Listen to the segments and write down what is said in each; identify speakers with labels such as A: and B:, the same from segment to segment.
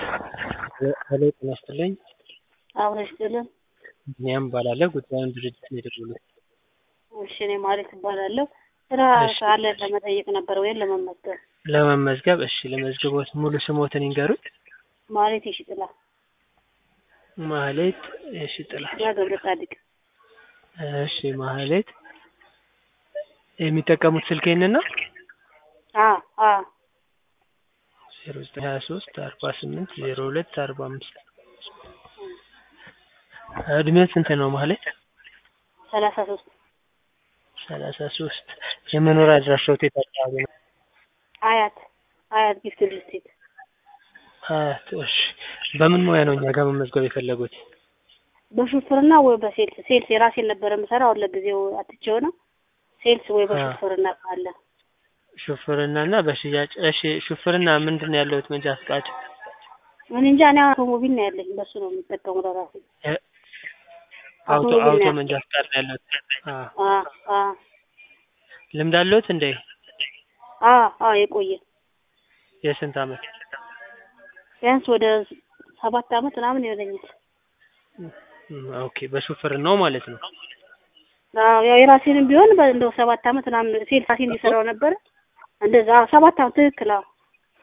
A: ሄሎ ጤና ይስጥልኝ
B: አብሮ ይስጥልን።
A: ቢኒያም እባላለሁ ጉዳዩን ድርጅት ነው የደወሉት።
B: እሺ እኔ ማለት እባላለሁ። ስራ
A: እሺ።
B: ካለ ለመጠየቅ ነበር ወይም ለመመዝገብ።
A: ለመመዝገብ እሺ ለመዝገቦት ሙሉ ስሞትን ይንገሩኝ።
B: ማለት ይሽጥላ
A: ማህሌት እሺ ጥላ
B: ያ ገብረ ጻድቅ
A: እሺ ማህሌት የሚጠቀሙት ስልክ ይህንን ነው
B: አ አ
A: ዜሮ ዘጠኝ ሀያ ሶስት አርባ ስምንት ዜሮ ሁለት አርባ አምስት እድሜው ስንት ነው ማህሌት?
B: ሰላሳ ሶስት
A: ሰላሳ ሶስት የመኖሪያ አድራሻዎት የት አካባቢ ነው?
B: አያት አያት ጊፍት ሪል ስቴት
A: አያት እሺ በምን ሙያ ነው እኛ ጋር መመዝገብ የፈለጉት?
B: በሹፍርና ወይ በሴልስ ሴልስ የራሴን ነበር የምሰራው አሁን ለጊዜው አትቼው ነው። ሴልስ ወይ በሹፍርና ካለ
A: ሹፍርና እና በሽያጭ እሺ ሹፍርና ምንድን ነው ያለሁት መንጃ ፍቃድ
B: እኔ እንጃ እኔ አውቶሞቢል ነው ያለኝ በሱ ነው የምጠቀመው ለራሴ
A: የ- አውቶ
B: አውቶሞቢል
A: አውቶ
B: ነው
A: መንጃ ፍቃድ ነው ያለሁት አ
B: አ አ
A: ልምድ አለሁት እንዴ
B: አ አ የቆየ
A: የስንት አመት
B: ቢያንስ ወደ ሰባት አመት ምናምን ይሆነኛል።
A: እም፣ ኦኬ በሹፍርናው ማለት ነው
B: አዎ ያው የራሴንም ቢሆን በ- እንደው ሰባት አመት ምናምን ሴልስ ራሴን እየሰራው ነበር። እንደዛ አዎ ሰባት አመት ትክክል። አዎ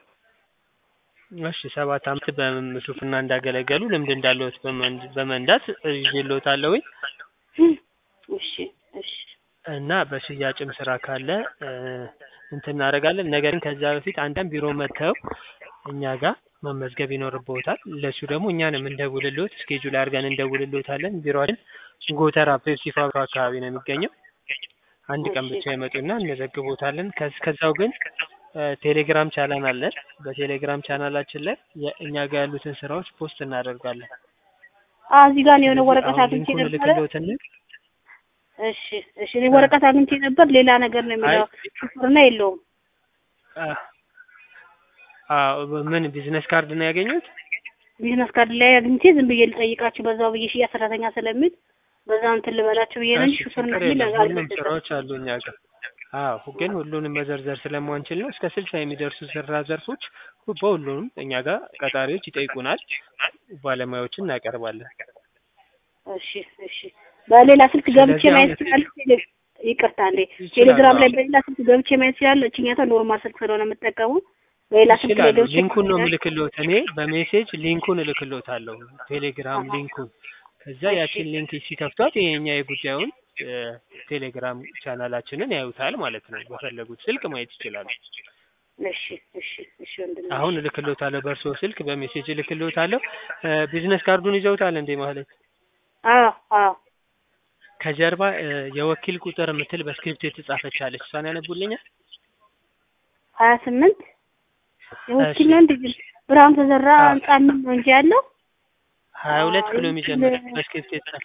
A: እሺ ሰባት አመት በሹፍርና እንዳገለገሉ ልምድ እንዳለሁት በመንድ- በመንዳት ይዤልዎታለሁኝ
B: እሺ እሺ
A: እና በሽያጭም ስራ ካለ እ፣ እንትን እናደርጋለን። ነገር ግን ከዛ በፊት አንዳንድ ቢሮ መጥተው እኛ ጋር መመዝገብ ይኖርብዎታል። ለሱ ደግሞ እኛ ነው የምንደውልልዎት፣ ስኬጁል አድርገን እንደውልልዎታለን። ቢሮአችን ጎተራ ፔፕሲ ፋብሪካ አካባቢ ነው የሚገኘው። አንድ ቀን
B: እሺ።
A: ብቻ ይመጡና እንመዘግቦታለን። ከዝ- ከዛው ግን እ፣ ቴሌግራም ቻናል አለን። በቴሌግራም ቻናላችን ላይ የእኛ ጋር ያሉትን ስራዎች ፖስት እናደርጋለን።
B: አዎ እዚህ ጋር ነው የሆነ
A: ስለዚህ
B: ወረቀት
A: አሁን
B: አግኝቼ
A: ሊንኩን
B: ነበረ።
A: ልክልዎትና
B: እሺ እሺ እኔ ወረቀት አግኝቼ ነበር። ሌላ ነገር ነው የሚለው
A: አይ
B: ሹፍርና የለውም።
A: አ- አዎ ምን ቢዝነስ ካርድ ነው ያገኙት?
B: ቢዝነስ ካርድ ላይ አግኝቼ ዝም ብዬ ልጠይቃችሁ በዛው ብዬ ሽያጭ ሰራተኛ ስለሚል በዛው እንትን ልበላችሁ ብዬ ነው እንጂ
A: እሺ
B: ሹፍርና
A: ችግር
B: የሚል
A: የለም። ሁሉም
B: አልመሰለኝም።
A: ስራዎች አሉ እኛ ጋር። አዎ ግን ሁሉንም መዘርዘር ስለማንችል ነው። እስከ ስልሳ የሚደርሱ ስራ ዘርፎች ሁ- በሁሉም እኛ ጋር ቀጣሪዎች ይጠይቁናል። ባለሙያዎችን እናቀርባለን።
B: እሺ እሺ በሌላ ስልክ ገብቼ
A: ስለዚህ
B: ማየት
A: አሁን
B: እችላለሁ? ቴሌ- ይቅርታ እንዴ
A: ይችላሉ።
B: ቴሌግራም ላይ
A: አዎ
B: በሌላ ስልክ ገብቼ ማየት እችላለሁ? እችኛቷ ኖርማል ስልክ ስለሆነ የምጠቀመው በሌላ ስልክ ላይ
A: ይችላሉ።
B: ገብቼ
A: ሊንኩን ነው
B: ማየት
A: የምልክልዎት እኔ በሜሴጅ ሊንኩን እልክልዎታለሁ። ቴሌግራም
B: አሃ።
A: ሊንኩን ከዛ
B: እሺ
A: ያችን ሊንክ ሲከፍቷት የኛ የጉዳዩን እ፣ ቴሌግራም ቻናላችንን ያዩታል ማለት ነው። በፈለጉት ስልክ ማየት ይችላሉ።
B: እሺ እሺ እሺ ወንድሜ
A: አሁን
B: እሺ።
A: እልክልዎታለሁ፣ በእርስዎ ስልክ በሜሴጅ እልክልዎታለሁ። እ፣ ቢዝነስ ካርዱን ይዘውታል እንዴ ማለት
B: አዎ አዎ
A: ከጀርባ እ፣ የወኪል ቁጥር የምትል በስክሪፕት የተጻፈች አለች። እሷን ያነቡልኛል?
B: ሀያ ስምንት
A: እሺ
B: የወኪል ነው እንዴ? ብርሃኑ ተዘራ
A: አዎ
B: ህንጻ ምን ነው እንጂ ያለው
A: ሀያ ሁለት ብሎ
B: የወኪል
A: የሚጀምር በስክሪፕት የተጻፈ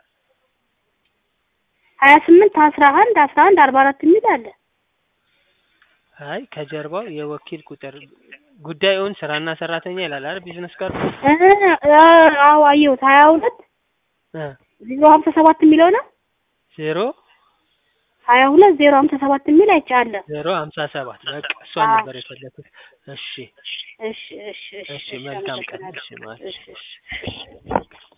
B: ሀያ ስምንት አስራ አንድ አስራ አንድ አርባ አራት የሚል አለ።
A: አይ ከጀርባው የወኪል ቁጥር ጉዳዩን ስራና ሰራተኛ ይላል አይደል? ቢዝነስ ካርዱ
B: እ እ አዎ አየሁት ሀያ ሁለት
A: እ፣
B: ዜሮ ሀምሳ ሰባት የሚለው ነው።
A: ዜሮ
B: ሀያ ሁለት ዜሮ ሀምሳ ሰባት የሚል አይቻለ።
A: ዜሮ ሀምሳ ሰባት በቃ እሷን
B: አዎ
A: ነበር የፈለኩት። እሺ
B: እሺ እሺ እሺ
A: እሺ
B: እሺ
A: መልካም ቀን።
B: አመሰግናለሁ።
A: እሺ ማለት
B: እሺ
A: እሺ